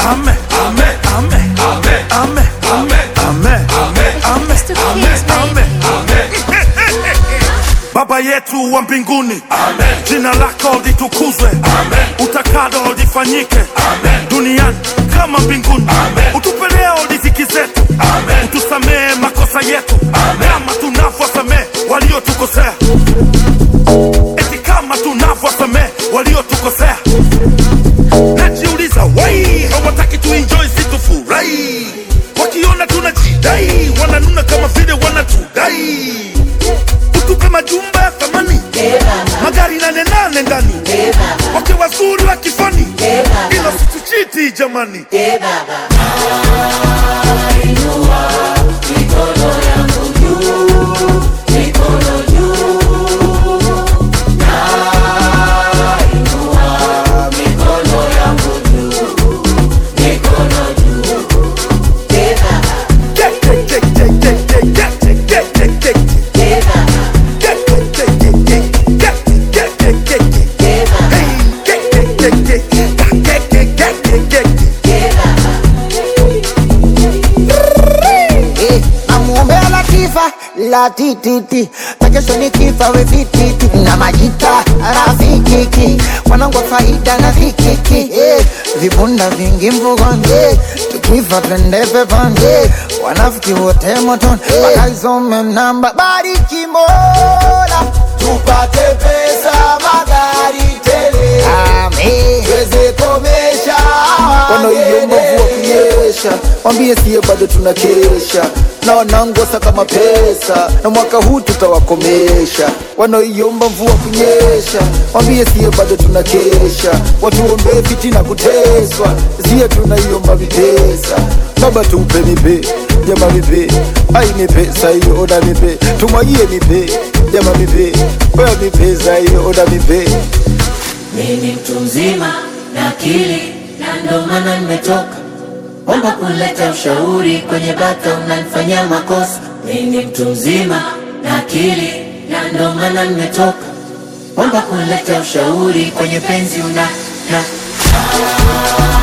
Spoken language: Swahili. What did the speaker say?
ame, ame, ame, ame, ame, ame, ame, ame, Mr. Kids, ame, baby. Baba yetu wa mbinguni, jina lako litukuzwe, utakalo lifanyike duniani kama mbinguni. Utupe leo riziki zetu, utusamehe makosa yetu kama tunavyosamehe waliotukosea, eti kama tunavyosamehe waliotukosea. Najiuliza wai hawataki tuenjoy situfurahi, wakiona tunajidai wananuna kama vile wanatudai utupe majumba ya thamani, magari nane nane ndani, wake wazuri wa kifani, ila situchiti jamani. Get, get, get, get, get, get, get, get, get, get, get. Get, get, get, get, get, get, get, get, get, get. Hey, get, get, get, get, get, get, get, get, get, get. Eh, namuombea Latifa la tititi na kesho ni kifa we vititi na majita rafikiki wanangu wa faida na vikiki eh, vibunda vingi mvugoni eh, tukifa twende peponi eh, wanafiki wote motoni wakaisome namba bariki Mola tupate pesa magari tele amen tuweze komesha Wanaoiomba mvua kunyesha wambie siye bado tunakesha na wanangu wasaka mapesa na mwaka huu tutawakomesha wanaoiomba mvua kunyesha wambie siye bado tunakesha watuombee fitina kuteswa siye tunaiomba vipesa baba tupe mipe jama mipe ai mipesa hiyo oda mipe tumwagie mipe jama mipe oya mipesa hiyo oda mipe Mimi mtu mzima na akili na ndo maana nimetoka omba kuleta ushauri kwenye bata unanifanyia makosa. Mimi mtu mzima na akili na ndo maana nimetoka omba kuleta ushauri kwenye penzi una na